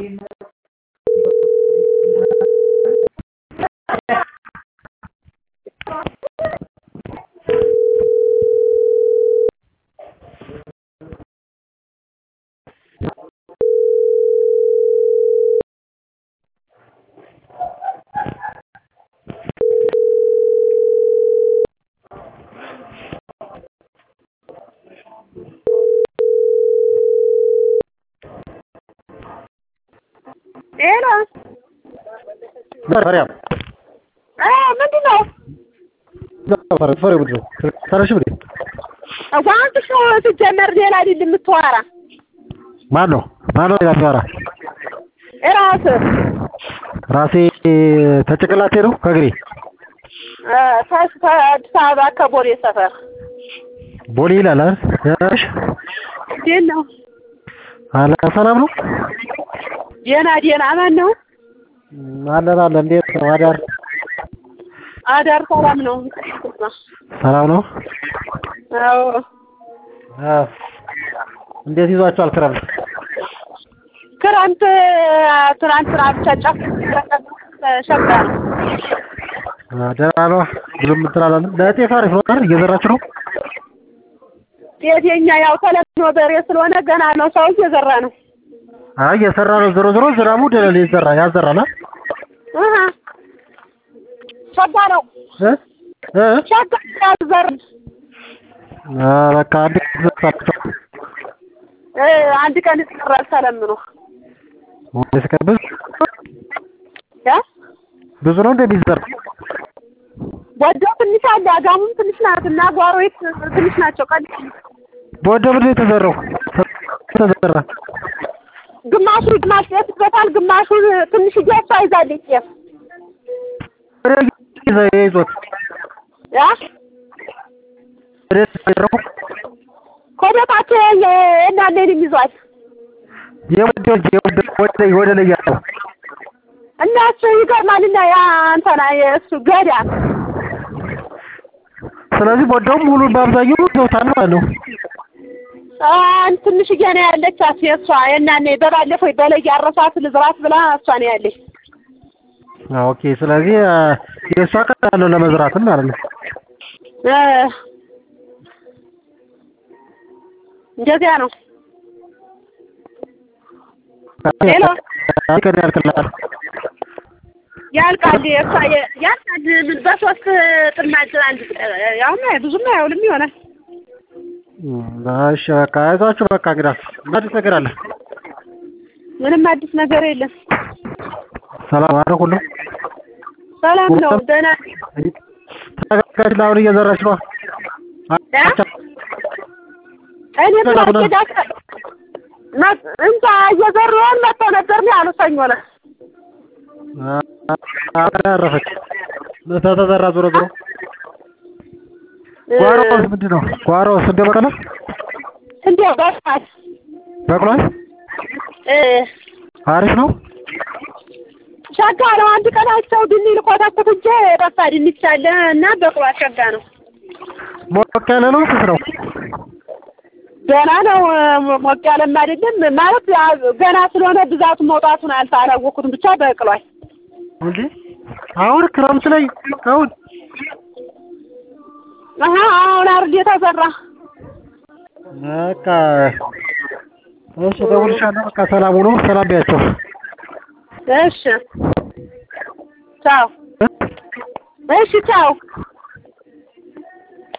ሄሎ ማርያም ምንድን ነው? ፈሪ ምንድን ነው? ሰረሽ ብዴ ዋንትሽ ነው ሲጀመር ሌላ አይደል የምትዋራ ማን ነው ማን ነው ሌላ የሚያወራ? እራስህ ራሴ ተጭንቅላቴ ነው ከእግሬ ከአዲስ አበባ ከቦሌ ሰፈር ቦሌ ይላል አይደል? እሺ እንዴት ነው? አለ ሰላም ነው ደህና ደህና ማን ነው? አለን አለን። እንዴት ነው አዳር? አዳር ሰላም ነው። ሰላም ነው። አዎ አዎ። እንዴት ይዟቸዋል ክረምት? ክረምት ትናንትና ብቻ ጨፍ ሸጋ ነው። ደህና ነው። ብዙም እንትን አላለም። ለጤፍ አሪፍ ነው አይደል? እየዘራችሁ ነው? ጤፍ የኛ ያው ተለምኖ በሬ ስለሆነ ገና ነው። ሰው እየዘራ ነው። አይ እየሰራ ነው። ዞሮ ዞሮ ዝናቡ ደለል ይዘራ ያዘራል አይደል? እህ ሸጋ ነው። እ እ ሸጋ ያዘር አ በቃ አንድ ዘርታችሁ እ አንድ ቀን ይሰራል ተለምኖ ወይስ ከብዝ ያ ብዙ ነው እንደሚዘራ ወዲያው ትንሽ አለ አጋሙም ትንሽ ናት እና ጓሮዬት ትንሽ ናቸው። ቀን በወደ ምንድን ነው የተዘራው? ተዘራ ግማሹ ግማሽ ጤፍ ይበታል፣ ግማሹ ትንሽ እያሷ ይዛለች ጤፍ ይዞት ያ ወደ ተዘራው ከቤታቸው እናንተንም ይዟል የወደ የወደ ወደ ወደ ላይ ያለው እና እሱ ይገርማልና ያ እንትና የእሱ ገዳ ስለዚህ ወደው ሙሉ በአብዛኛው ይዘውታል ማለት ነው። አንድ ትንሽዬ ነው ያለቻት የእሷ የእናኔ በባለፈው በላይ ያረሳት ልዝራት ብላ እሷ ነው ያለች። ኦኬ ስለዚህ የእሷ ቀን ነው ለመዝራትም ማለት ነው። እ እንደዚያ ነው። ሄሎ ቀን ያልቅላል። ያልቃል የእሷ የ- ያልቃል ምን በሶስት ጥማድ አንድ ያው ብዙም አይውልም ይሆናል። እሺ በቃ አይዟችሁ በቃ እንግዲህ ምን አዲስ ነገር አለ? ምንም አዲስ ነገር የለም። ሰላም አረ ሁሉ ሰላም ነው። ደህና ተዘጋጅ ለአሁን እየዘራች ነው። ያ? እኔ ትናንት እንጃ እየዘሩ ይሆን መጥተው ነበር ነው ያሉ ሰኞ ዕለት አረፈች ተተዘራ ዞሮ ዞሮ ጓሮስ ምንድን ነው? ጓሮስ እንደ በቀለ እንዲያው በቃል በቅሏል። እ አሪፍ ነው። ሸጋ ነው። አንድ ቀናቸው ድንች ልኮታኮት እንጂ ጠፋ ድንች አለ እና በቅሏል። ሸጋ ነው። ሞቅ ያለ ነው። ስስ ነው። ገና ነው። ሞቅ ያለም አይደለም ማለት ገና ስለሆነ ብዛቱ መውጣቱን አልታ አላወኩትም። ብቻ በቅሏል። እንዴ አሁን ክረምት ላይ አሁን አሀ አሁን አርድ የተዘራ በቃ እሺ፣ እደውልልሻለሁ። በቃ ሰላም ሁኑ። ሰላም ቢያቸው። እሺ ቻው። እሺ ቻው።